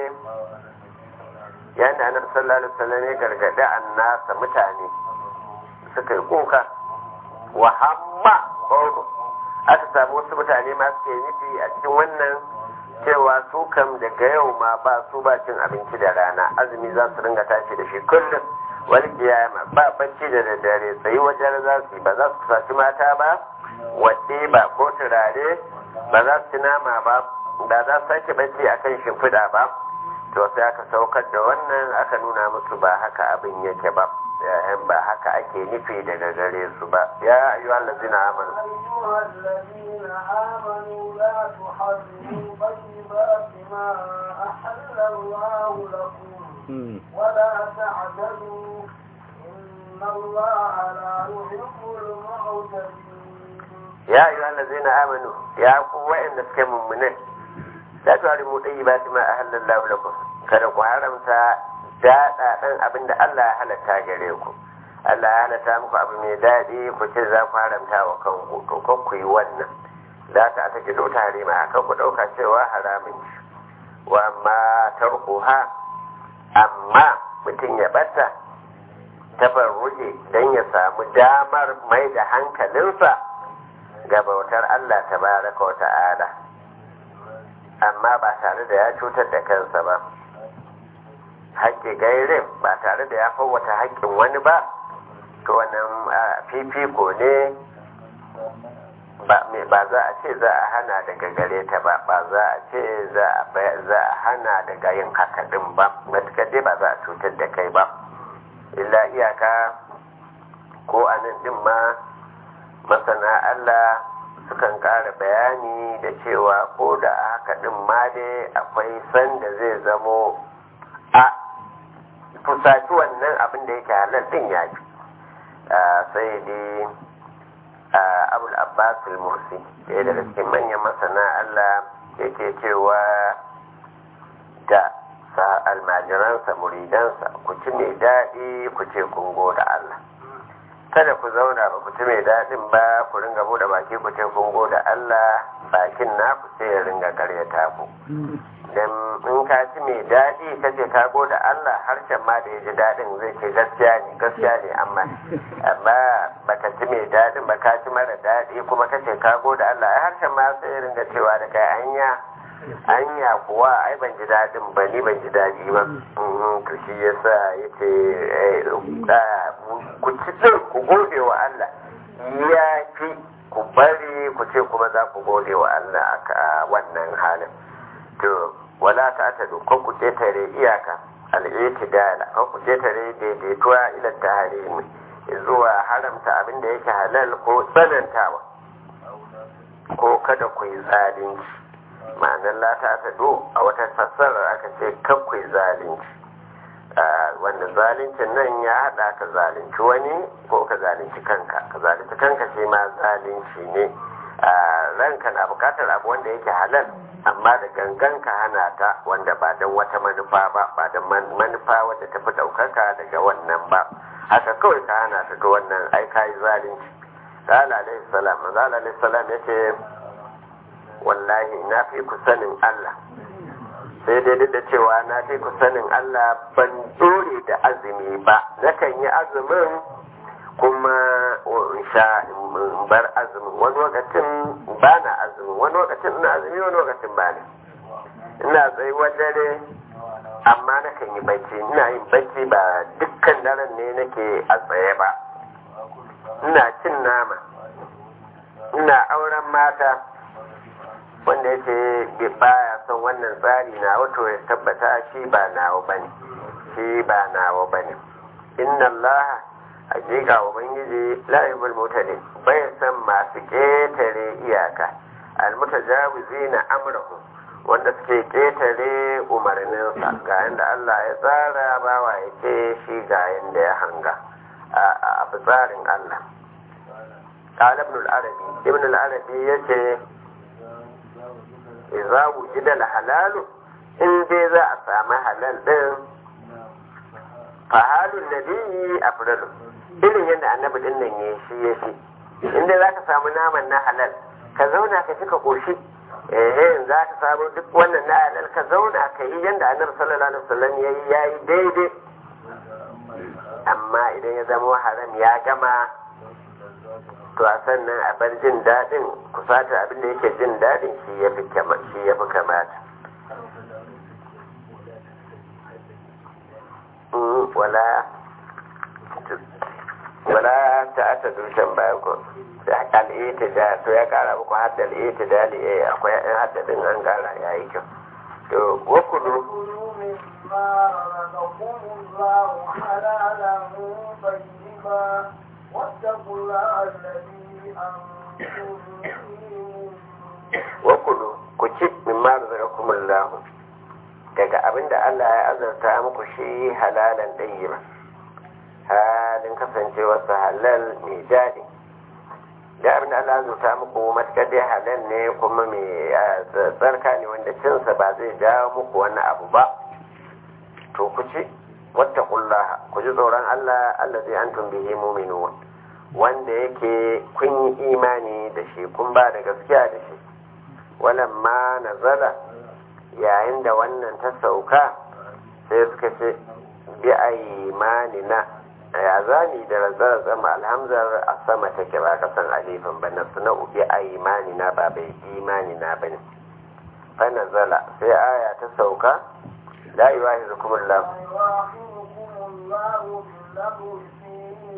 yadda annabi sallallahu alaihi wasallam ya gargadi annasa mutane suka yi kuka wa hamma qawmu aka samu wasu mutane ma suke nufi a cikin wannan cewa su kam daga yau ma ba su ba cin abinci da rana azumi za su ringa tashi da shi kullum wal kiyama ba bacci da daddare tsayi wajen za su yi ba za su kusaci mata ba wadde ba ko turare ba za su ci nama ba ba za su sake bacci akan shimfiɗa ba to sai aka saukar da wannan aka nuna musu ba haka abin yake ba yayan ba haka ake nufi daga gare su ba ya ayyuhal ladzina amanu أيها الذين آمنوا لا تحرموا طيبات ما أحل الله لكم ولا تعتدوا إن الله لا يحب المعتدين ya yi wanda zai na amanu ya ku wa'anda suka mummunai la tu'alimu tayyibati ma ahallallahu lakum kada ku haramta daɗa ɗan abin da Allah ya halatta gare ku Allah ya halatta muku abu mai daɗi ku ce za ku haramta wa kanku to kan ku yi wannan za ta ta gido tare ma kan ku ɗauka cewa haramun shi wa amma tarkuha amma mutum ya ɓata tabarruje don ya samu damar mai da hankalinsa ga bautar Allah tabaraka wa ta'ala amma ba tare da ya cutar da kansa ba haƙƙi gairin ba tare da ya fawwata haƙƙin wani ba to wannan fifiko ne ba za a ce za a hana daga gare ta ba ba za a ce za a hana daga yin haka din ba matuƙar dai ba za a cutar da kai ba illa iyaka ko a nan din ma masana Allah sukan ƙara bayani da cewa ko da haka din ma dai akwai sanda zai zamo a fusaci wannan abin da yake halal din ya fi sai dai abul abbas al-mursi ɗaya daga cikin manyan masana Allah yake cewa da sa almajiransa muridansa ku ci mai daɗi ku ce kun goda Allah kada ku zauna ba ku ci mai daɗin ba ku ringa buɗe baki ku ce kun goda Allah bakin naku sai ya ringa karyata ku dan in ka ci mai daɗi ka ce ka goda Allah harshen ma da ya ji daɗin zai ce gaskiya ne gaskiya ne amma amma baka ci mai daɗin ba ka ci mara daɗi kuma ka ce ka goda Allah ai harshen ma sai ya ringa cewa da kai anya anya kuwa ai ban ji daɗin ba ni ban ji daɗi ba to shi yasa yace ku ci din ku gode wa Allah ya fi ku bari ku ce kuma za ku gode wa Allah a wannan halin to wala ta ta ko ku ketare iyaka al-i'tidala ko ku ketare daidaituwa ila tahrimi zuwa haramta abin da yake halal ko tsanantawa ko kada ku yi zalunci ma'anar lata ta do a wata fassarar aka ce kan ku yi zalunci wanda zaluncin nan ya haɗa ka zalunci wani ko ka zalunci kanka ka zalunci kanka shi ma zalunci ne ranka na bukatar abu wanda yake halal amma da gangan ka hana ta wanda ba don wata manufa ba ba don manufa wadda ta fi ɗaukaka daga wannan ba haka kawai ka hana ta ga wannan ai ka yi zalunci Zala alaihi salam Zala alaihi salam ya ce wallahi na fi ku sanin Allah sai dai duk da cewa na fi ku sanin Allah ban dore da azumi ba nakan yi azumin kuma in sha in bar azumin wani lokacin ba na azumin wani lokacin ina azumi wani lokacin ba ne ina tsayuwar dare amma nakan yi bacci ina yin bacci ba dukkan daren ne nake a tsaye ba ina cin nama ina auren mata wanda ya ce baya son wannan tsari na wato ya tabbata shi ba nawa bane shi ba nawa bane inna Allah hakika ubangiji la yuhibbul mutadin bai san masu ketare iyaka al mutajawizina amrahu wanda suke ketare umarninsa ga yanda Allah ya tsara bawa ya ce shi ga yanda ya hanga a tsarin Allah قال ابن العربي ابن العربي yace idza wujida al-halal in dai za a samu halal din fa halun nabiyyi afdalu irin yadda annabi din nan yayi shi yace in dai zaka samu naman na halal ka zauna ka cika koshi eh za ka samu duk wannan na halal ka zauna ka yi yadda annabi sallallahu alaihi wasallam yayi yayi daidai amma idan ya zama haram ya gama to a sannan a bar jin daɗin kusata abin da yake jin daɗin shi ya fi kamata wala wala ta ata dushen bayan ku da al'ita da to ya kara muku hadda al'ita da eh akwai yan haddadin an kara ya yi kyau to wakulu واتقوا الله الذي أنتم wakulu ku ci min ma razaqakumullahu daga abinda Allah ya azurta muku shi halalan ba halin kasancewarsa halal mai daɗi da abin da Allah ya zuta muku matakar dai halal ne kuma mai tsarka ne wanda cinsa ba zai jawo muku wani abu ba to ku ci wattaqullaha ku ji tsoron Allah allazi antum bihi mu'minun wanda yake kun yi imani da shi kun ba da gaskiya da shi walamma nazala yayin da wannan ta sauka sai suka ce bi aymanina ya zani da razar zama alhamzar a sama take ba kasan alifin ba na suna bi aymanina ba bai imanina ba ne fa nazala sai aya ta sauka la yuwahizukum Allah يواخذكم الله باللغو في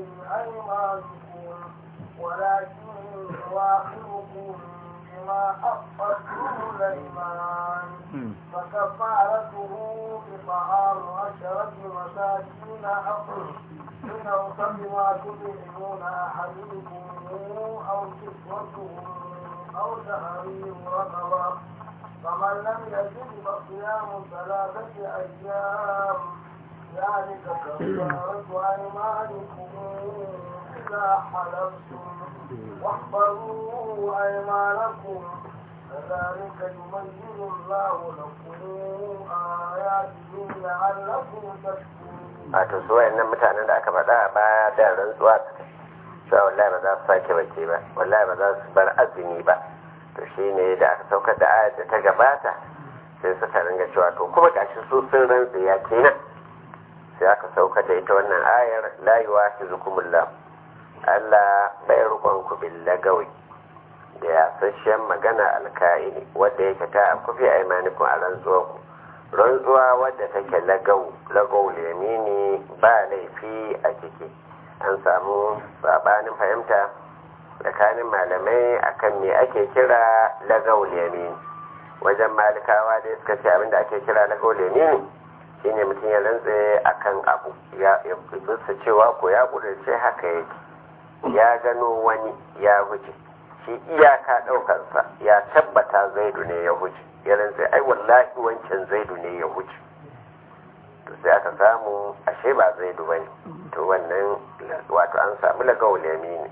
أيمانكم ولكن يواخذكم بما حققتم الأيمان فكفارته إطعام عشرة مساكين حقا من أوسط ما تطعمون أحدكم أو كسوتهم أو تحرير رقبة فمن لم يجد فصيام ثلاثة أيام ذلك كفارة أيمانكم إذا حلفتم واحفظوا أيمانكم كذلك يبين الله لكم آياته لعلكم تشكرون wato su wayannan mutanen da aka faɗa a baya da rantsuwa cewa wallahi ba za su sake bace ba wallahi ba za su bar azumi ba to shine da aka saukar da ayar da ta gabata sai suka ringa cewa to kuma gashi su sun rantsu ya kenan sai aka saukar da ita wannan ayar la yuwahizukumullah Allah bai rukon ku bil lagawi da yasasshen magana alka'ini wadda yake ta kufi aimanikun a rantsuwa ku rantsuwa wadda take lagau lagau lemini ba laifi a ciki an samu sabanin fahimta tsakanin malamai akan me ake kira lagau lemini wajen malikawa da suka ce abinda ake kira lagau lemini shine mutum ya rantse akan abu ya bisa cewa ko ya kudurce haka yake ya gano wani ya huce shi iyaka ɗaukarsa ya tabbata zaidu ne ya huce ya rantse ai wallahi wancan zaidu ne ya huce to sai aka samu ashe ba zaidu bane to wannan wato an samu lagawul yamini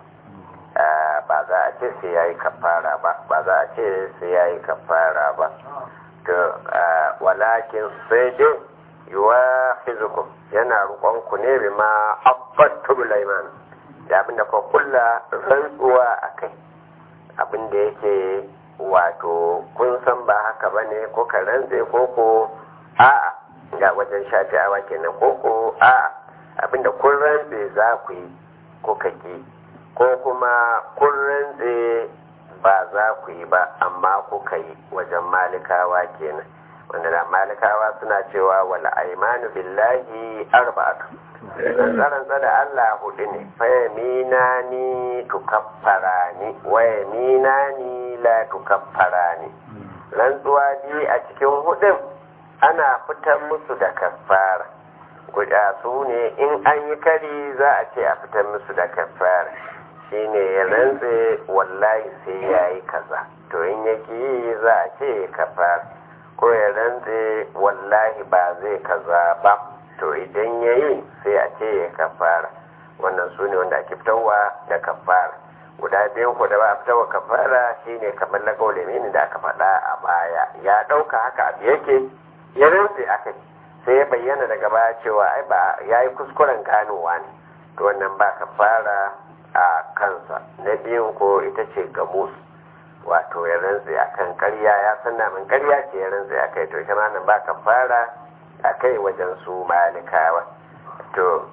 ba za a ce sai yayi kafara ba ba za a ce sai yayi kafara ba to walakin sai dai yuwahizukum yana rukon ku ne bima aqattu bil da abin da kulla rantsuwa a kai abin da yake wato kun san ba haka ba ne ko ka rantse ko ko a'a ga wajen shafi'awa kenan ko ko a'a abin da kun rantse za ku yi ko ka ki ko kuma kun rantse ba za ku yi ba amma kuka yi wajen malikawa kenan wanda da malikawa suna cewa wal aimanu billahi arba'atu rantsarantsa da Allah hudu ne fayamina ni tukaffara ni wayamina ni la tukaffara ni rantsuwa biyu a cikin hudun ana fitar musu da kaffara guda su ne in an yi kari za a ce a fitar musu da kaffara shine ya rantse wallahi sai ya yi kaza to in yake yi za a ce kaffara ko ya rantse wallahi ba zai kaza ba to idan ya yi sai a ce ya kafara wannan su ne wanda ake fitarwa da kafara guda biyan ku da ba a fitarwa kafara shine kamar na gaule mini da aka faɗa a baya ya ɗauka haka abu yake ya rantse aka sai ya bayyana daga baya cewa ai ba ya yi kuskuren ganowa ne to wannan ba kafara a kansa na biyun ko ita ce gamus wato ya rantse akan karya ya san namin karya ce ya rantse akai to ita ma nan ba kafara a kai wajen su malikawa to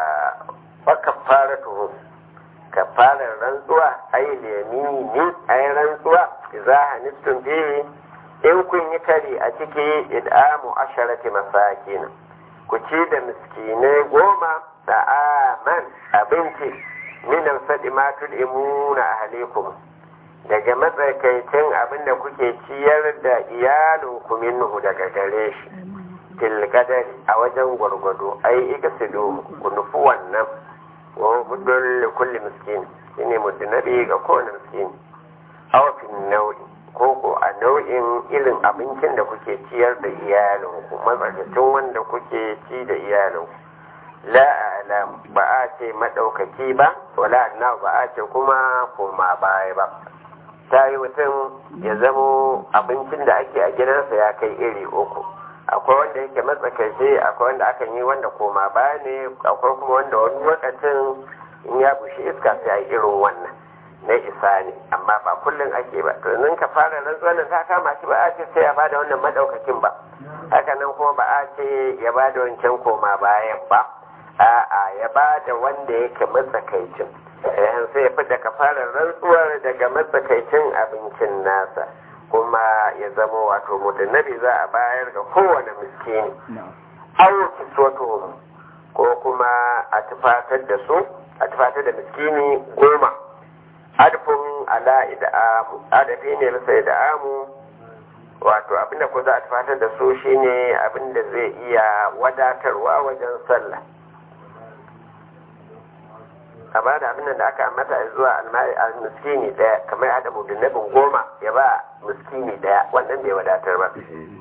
ba kafara tuhu kafarar rantsuwa ai lemini ai rantsuwa za a nistun fiye in kun yi kari a ciki id'amu asharati masakin ku ci da miskinai goma aman abinci minan faɗi matul imuna ahalikum daga matsakaicin abinda kuke ciyar da iyalinku minhu daga gare shi tilkadari a wajen gwargwado ai ika sido ku nufi wannan wa muddin kulli miskin shine muddinabi ga kowane miskin aw fi nau'i ko ko a nau'in irin abincin da kuke ciyar da iyalinku matsakaicin wanda kuke ci da iyalinku la alam ba a ce maɗaukaki ba wala na ba a ce kuma koma baya ba ta yi mutum ya zamo abincin da ake a gidansa ya kai iri uku akwai wanda yake matsakaici akwai wanda akan yi wanda koma baya ne akwai kuma wanda wani lokacin in ya bushe iska sai a yi irin wannan na isa ne amma ba kullum ake ba to nan ka fara rantsuwan ta kama shi ba a ce sai ya bada wannan madaukakin ba haka nan kuma ba a ce ya bada wancan koma bayan ba a'a ya bada wanda yake matsakaicin yan sai ya fi da kafarar rantsuwar daga matsakaicin abincin nasa kuma ya zama wato mudannabi za a bayar ga kowane miskini au kiswatuhum ko kuma a tufatar da su a tufatar da miskini goma adfin ala ida'amu adafi ne bisa ida'amu wato abinda ko za a tufatar da su shine abinda zai iya wadatarwa wajen sallah a ba da abin da aka mata zuwa miskini daya kamar ya haɗa mudunabin goma ya ba miskini daya wannan bai wadatar ba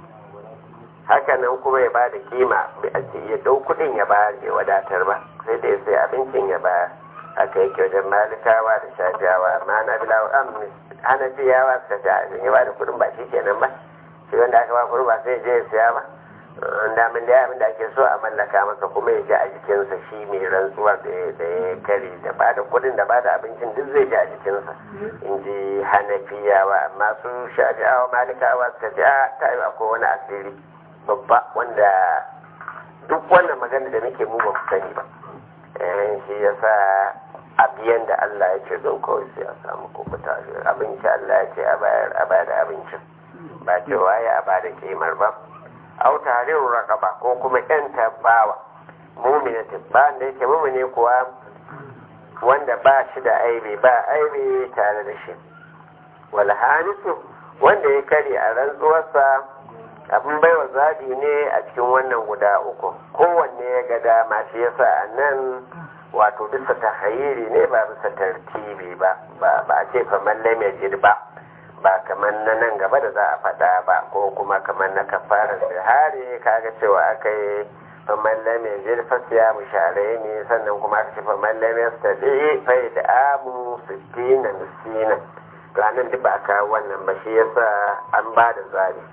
haka nan kuma ya ba da kima ya dau kudin ya ba bai wadatar ba sai da ya sai abincin ya ba haka yake wajen malikawa da shafiyawa amma na bilawa hanafiyawa suka sha ya ba da kudin ba shi kenan ba shi wanda aka ba kudin ba sai je ya siya ba damin da abin da ake so a mallaka masa kuma ya ji a jikinsa shi mai rantsuwar da ya kare da ba da kudin da ba da abincin duk zai ji a jikinsa in ji hanafiyawa amma su shafi'awa malikawa suka ce a ta yi akwai wani asiri babba wanda duk wannan magana da nake mu ba ku sani ba shi ya sa abiyan da Allah ya ce don kawai sai a samu kubuta abinci Allah ya ce a bayar a bayar da abincin ba cewa ya a bada kimar ba au tarin raqaba ko kuma yan tabawa mu'minatin ba da yake mu'mini kuwa wanda ba shi da aibi ba aibi tare da shi wal hanisu wanda ya kare a rantsuwarsa abin baiwa zabi ne a cikin wannan guda uku kowanne ya ga dama shi yasa a nan wato bisa tahayiri ne ba bisa tartibi ba ba a ce fa mallai mai jirba ba kamar na nan gaba da za a faɗa ba ko kuma kamar na kafarar zihari kaga cewa aka yi famalla mai zirfa siya musharai ne sannan kuma aka ce famalla mai stadi fai da amu sittina miskina to anan duk ba kawo wannan ba shi yasa an ba da zabi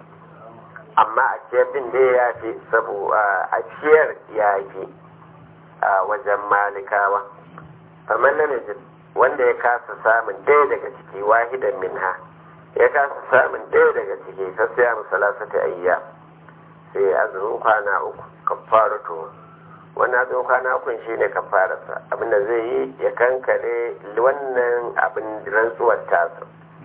amma a ciyar din dai ya fi saboda a ciyar ya fi a wajen malikawa famalla mai wanda ya kasa samun ɗaya daga ciki wahidan minha ya kasa samun ɗaya daga ciki ta siya musalasa ta ayya sai azumin kwana uku kafara to wannan azumin kwana uku shi ne kafararsa abinda zai yi ya kankare wannan abin rantsuwar tasa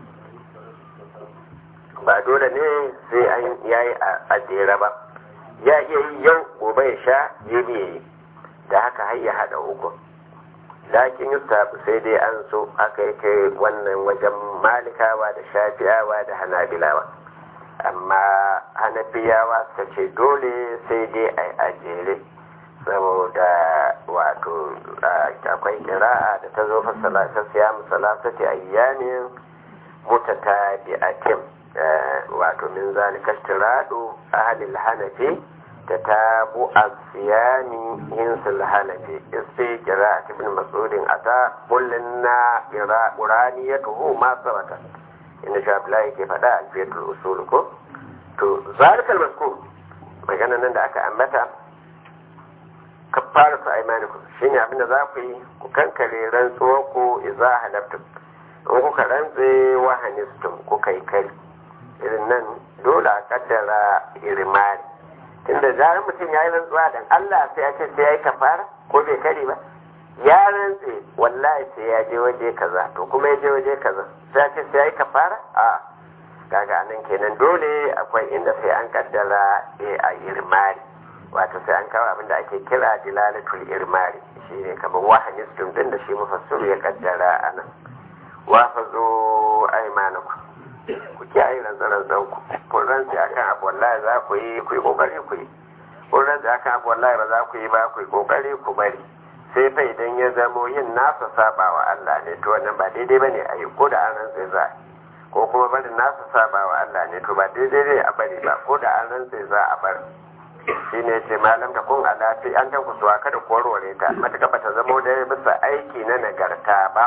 ba dole ne sai an yayi a jera ba ya iya yi yau gobe ya sha jibi ya yi da haka har ya haɗa uku lakin yustafu sai dai an so aka yake wannan wajen malikawa da shafi'awa da hanabilawa amma hanafiyawa suka ce dole sai dai a jere saboda wato akwai kira'a da ta zo fasala ta siya musalasati ayyamin mutatabi'atin wato min zalika tiradu ahlil hanafi ta tabu asiyami hinsul hanafi isfi qira'at ibn mas'ud ata kullun na quraniyatuhu ma sabata inda shafi'ai ke fada alfiyatul usul ko to zalikal mazkur magana nan da aka ambata kafara su aimaniku shine abin da za ku yi ku kankare rantsuwar ku idza halaftum in kuka rantse wahanistum kuka yi kai irin nan dole a kaddara irimari tunda zarar mutum ya yi rantsuwa dan Allah sai ya ce sai ya yi kafara ko bai kare ba ya rantse wallahi sai ya je waje kaza to kuma ya je waje kaza sai ya ce sai ya yi kafara a kaga anan kenan dole akwai inda sai an kaddara a irmari wato sai an kawo abin da ake kira dilalatul irmari shine kamar wahanistum din da shi mufassiru ya kaddara anan wafazo aimanakum ku kiyaye rantsarantsar ku kun rantsi akan abu wallahi za ku yi ku yi kokari ku yi kun rantsi akan abu wallahi ba za ku yi ba ku yi kokari ku bari sai fa idan ya zamo yin nasa saba wa Allah ne to wannan ba daidai bane a yi ko da an rantsi za ko kuma barin nasa saba wa Allah ne to ba daidai ne a bari ba ko da an rantsi za a bar shine ce malam ta kun alafi an ta kusuwa kada ku warware ta matuƙa bata zama da bisa aiki na nagarta ba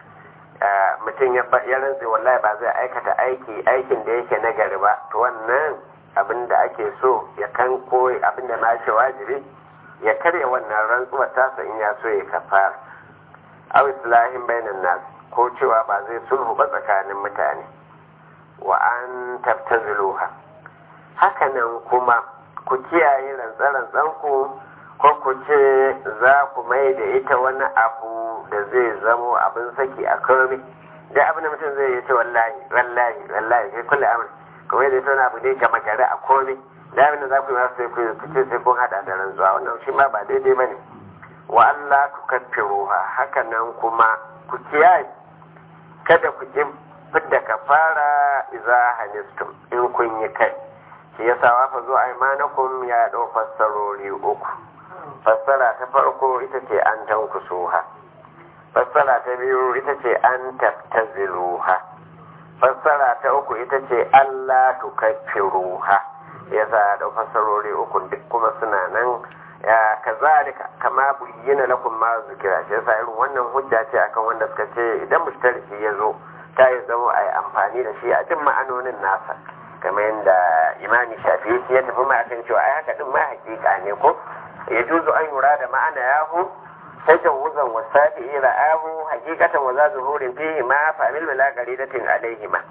mutum ya rantse wallahi ba zai aikata aiki aikin da yake nagari ba to wannan abin da ake so ya kan koyi abin da ma wajibi ya karya wannan rantsuwar tasa in ya so ya kafara aw islahin bainan nas ko cewa ba zai sulhu ba tsakanin mutane wa an tabtaziluha hakanan kuma ku kiyaye rantsarantsan ku ko ku ce za ku mai da ita wani abu da zai zamo abin saki a kome da abin da mutum zai yi ce wallahi wallahi wallahi sai kulle amur ku mai da ita wani abu ne gama gari a kome da abin da za ku yi masu sai ku ce sai kun hada da rantsuwa wannan shi ma ba daidai ba ne wa Allah ku kaffiruha hakanan kuma ku kiyaye kada ku ki fidda kafara idza hanistum in kun yi kai shi yasa wa fa zo aymanakum ya dau fassarori uku fassara ta farko ita ce an tankusuha fassara ta biyu ita ce an taftaziluha fassara ta uku ita ce Allah tukaffiruha yasa ya dau fassarori uku duk kuma suna nan ya kazalika kama bayyana lakum ma zikira shi yasa irin wannan hujja ce akan wanda suka ce idan mushtariki ya zo ta yi zama a yi amfani da shi a jin ma'anonin nasa kamar yadda imami shafi ya tafi ma akan cewa ai haka din ma hakika ne ko ya juzu an yura da ma'ana yahu tajawuzan wasafi ila ahu hakikatan wa za zuhurin fihi ma fa amil bila qaridatin alaihi ma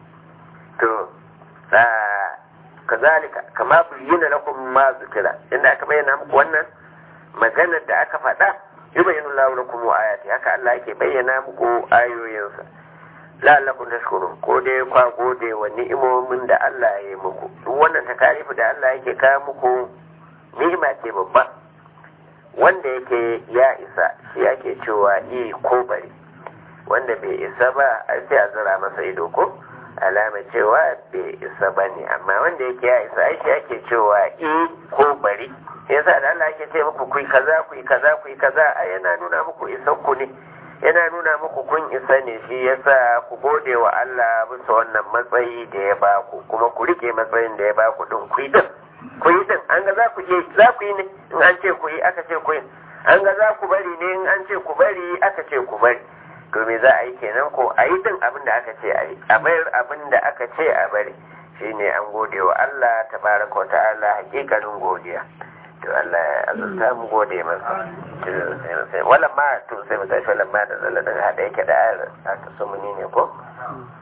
to kazalika kama bayyana lakum ma zikira inda aka bayyana muku wannan maganar da aka faɗa yubayyinu Allahu lakum ayati haka Allah yake bayyana muku ayoyinsa la'allakum tashkurun ko dai kwa gode wa ni'imomin da Allah ya yi muku duk wannan takalifu da Allah yake kawo muku ni'ima ce babba wanda yake ya isa shi ake cewa yi ko bari wanda bai isa ba sai a zira masa ido ko alama cewa bai isa ba ne amma wanda yake ya isa aiki ake cewa i ko bari yasa da Allah ake ce muku kuyi kaza kuyi kaza kuyi kaza a yana nuna muku isan ku ne yana nuna muku kun isa ne shi yasa ku gode wa Allah bisa wannan matsayi da ya baku kuma ku rike matsayin da ya baku din ku yi din ku yi din an ga za ku je za ku yi ne in an ce ku yi aka ce ku yi an ga za ku bari ne in an ce ku bari aka ce ku bari to me za a yi kenan ko a yi din abin da aka ce a yi a bayar abin da aka ce a bari shine an gode wa Allah tabaraka wa ta'ala hakikanin godiya to Allah ya azurta mu gode masa wala ma to sai mu tashi wala ma da zalla da hada yake da ayar ta sumuni ne ko